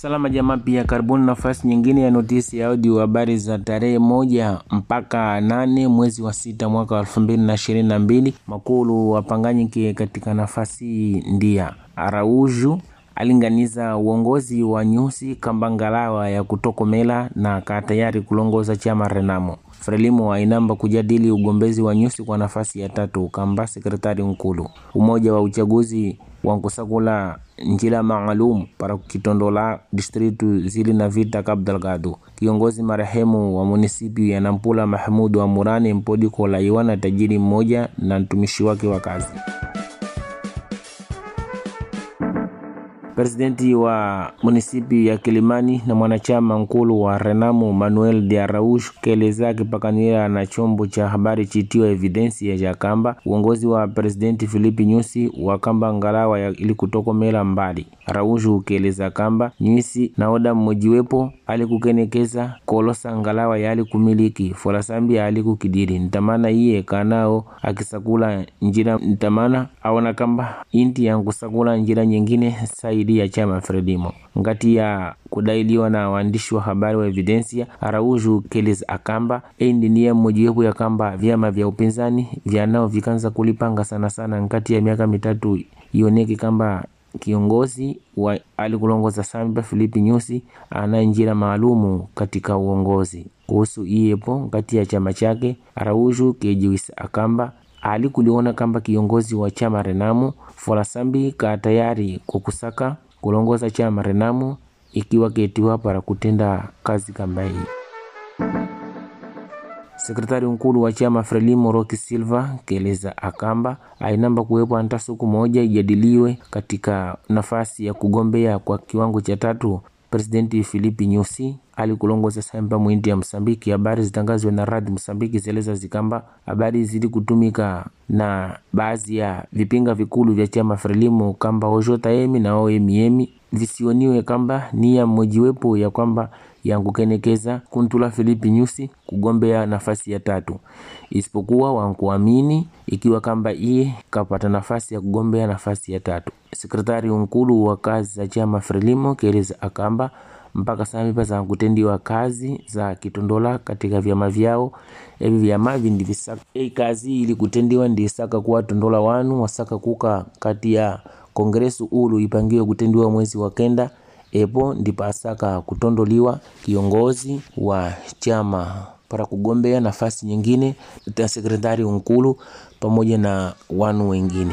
Salama jamaa, pia karibuni nafasi nyingine ya notisi ya audio habari za tarehe moja mpaka nane mwezi wa sita mwaka wa elfu mbili na ishirini na mbili. Makulu wapanganyike katika nafasi ndia Arauju alinganiza uongozi wa nyusi kambangalawa ya kutokomela na kaa tayari kulongoza chama Renamo. Frelimo ainamba kujadili ugombezi wa nyusi kwa nafasi ya tatu kamba sekretari nkulu umoja wa uchaguzi wa nkusakula njila maalum para kitondola distritu zili na vita Cabo Delgado. Kiongozi marehemu wa munisipi ya Nampula Mahmudu wa Murani mpodi kolaiwa na tajiri mmoja na mtumishi wake wa kazi. Presidenti wa munisipi ya Kilimani na mwanachama nkulu wa Renamo Manuel de Araujo keleza kipakanira na chombo cha habari chitiwa Evidensia ya kamba uongozi wa presidenti Filipi Nyusi wa kamba ngalawa ya ili kutokomela mbali. Araujo ukeleza kamba Nyusi na oda mmojiwepo alikukenekeza kolosa ngalawa ya alikumiliki folasambi alikukidiri ntamana iye kanao akisakula njira ntamana aona kamba inti yankusakula njira nyingine saidi ya chama Frelimo ngati ya kudailiwa na waandishi wa habari wa Evidensia. Araujo keles akamba endi niye mmojiwepo ya kamba vyama vya upinzani vyanao vikanza kulipanga sana sana ngati ya miaka mitatu ioneke kamba kiongozi wa alikulongoza Samba Filipi Nyusi ana njira maalumu katika uongozi kuhusu iyepo ngati ya chama chake. Araujo kejiwisa akamba alikuliona kamba kiongozi wa chama Renamo Folasambi ka tayari kukusaka kulongoza chama Renamo ikiwa ketiwa para kutenda kazi kamba hii. Sekretari nkulu wa chama Frelimo Roki Silva keleza akamba ainamba kuwepo anta siku moja ijadiliwe katika nafasi ya kugombea kwa kiwango cha tatu Presidenti Filipi Nyusi alikulongoza Samba mwindi ya Msambiki. Habari zitangazwe na radi Msambiki zeleza zikamba habari zili kutumika na baadhi ya vipinga vikulu vya chama Frelimo kamba ojota emi na oemiemi visioniwe kamba nia mmojiwepo ya kwamba yankukenekeza kuntula Filipi Nyusi kugombea nafasi ya tatu, isipokuwa wankuamini ikiwa kamba iye kapata nafasi ya kugombea nafasi ya tatu. Sekretari nkulu wa kazi za chama Frelimo keleza akamba mpaka samipa za kutendiwa kazi za kitondola katika vyama vyao evi vyama vindi visaka ei kazi ili kutendiwa ndisaka kuwa tondola wanu wasaka kuka kati ya kongresu ulu ipangiwe kutendiwa mwezi wa kenda epo ndipasaka kutondoliwa kiongozi wa chama para kugombea nafasi nyingine ta sekretari nkulu pamoja na wanu wengine.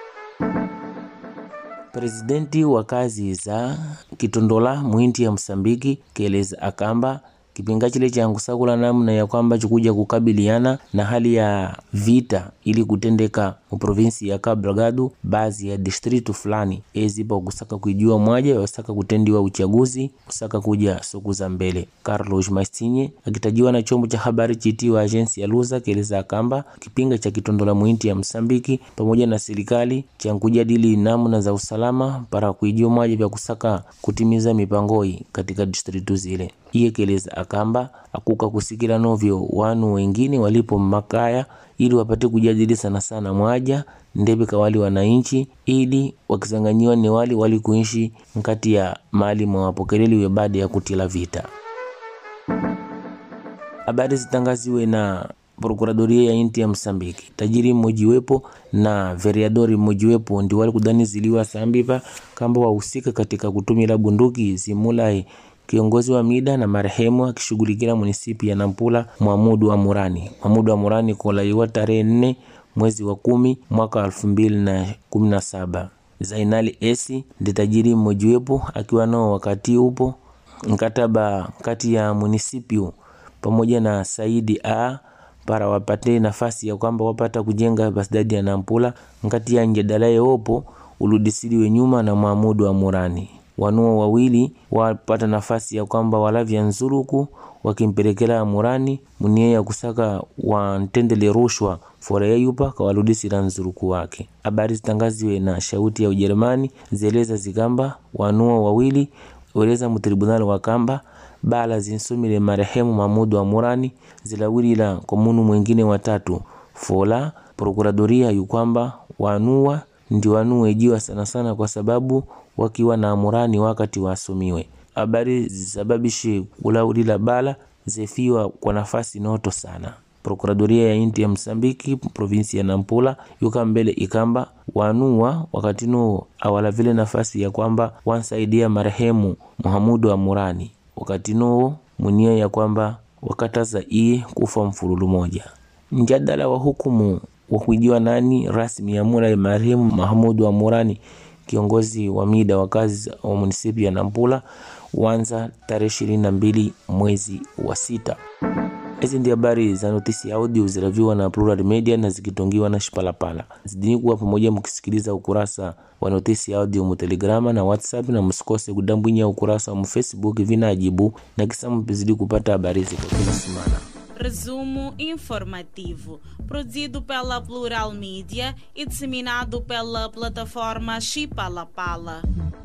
Presidenti wa kazi za kitondola mwinti ya Msambiki keleza akamba kipinga chile cha nkusakula namna ya kwamba chikuja kukabiliana na hali ya vita ili kutendeka mu provinsi ya Cabo Delgado, baadhi ya distritu fulani ezipa kusaka kuijua mwaja wasaka kutendiwa uchaguzi kusaka kuja siku za mbele. Carlos Mastinye akitajiwa na chombo cha habari chitiwa agensi ya Luza keleza akamba kipinga cha kitondola mwinti ya Msambiki pamoja na serikali cha kujadili namna za usalama para kuijua mwaja vya kusaka kutimiza mipangoi katika distritu zile iye keleza akamba akuka kusikila novyo wanu wengine walipo makaya ili wapate kujadili sana sana mwaja ndebe kawali wananchi ili wakizanganyiwa ni wali wali kuishi nkati ya mali mwawapokeleliwe baada ya kutila vita. Habari zitangaziwe na prokuradoria ya inti ya Msambiki. Tajiri mmojiwepo na veriadori mmojiwepo ndi wali kudaniziliwa sambipa kamba wahusika katika kutumila bunduki zimulai kiongozi wa mida na marehemu akishughulikia munisipi ya Nampula Mwamudu wa Murani. Mwamudu wa Murani kolaiwa tarehe nne mwezi wa kumi mwaka wa elfu mbili na kumi na saba. Zainali Esi ndi tajiri mmojiwepo akiwa nao wakati upo mkataba kati ya munisipio pamoja na Saidi A para wapate nafasi ya kwamba wapata kujenga basidadi ya Nampula nkati ya njadala yeopo uludisiliwe nyuma na Mwamudu wa Murani wanuo wawili wapata nafasi ya kwamba walavya nzuruku wakimpelekela Murani munie ya kusaka wantendele rushwa fora yayupa kawaludisila nzuruku wake. Habari zitangaziwe na shauti ya Ujerumani zeleza zikamba wanuo wawili weleza mutribunali wa kamba bala zinsumile marehemu Mamudu wa Murani zilawilila kwa munu mwengine watatu fola prokuradoria yukwamba wanua ndi wanuejiwa sana sana kwa sababu wakiwa na amurani wakati wasumiwe habari zisababishe kulaulila bala zefiwa kwa nafasi noto sana prokuradoria ya inti ya msambiki provinsi ya nampula yuka mbele ikamba wanua wakati nuo awala vile nafasi ya kwamba wansaidia marehemu muhamudu wa murani wakati nuo munia ya kwamba wakataza iye kufa mfululu moja mjadala wa hukumu wa kuijiwa nani rasmi ya mura ya marehemu mahamudu wa murani kiongozi wa mida wa kazi wa munisipi ya nampula wanza tarehe ishirini na mbili mwezi wa sita hizi ndi habari za notisi audio ziraviwa na Plural Media na zikitongiwa na Shipalapala. Zidini kuwa pamoja mkisikiliza ukurasa wa notisi audio mu Telegrama na WhatsApp, na msikose kudambwinya ukurasa wa mu Facebook vinajibu na kisa mpizidi kupata habari hizi kwa kila semana. Resumo informativo, produzido pela Plural Mídia e disseminado pela plataforma Chipalapala.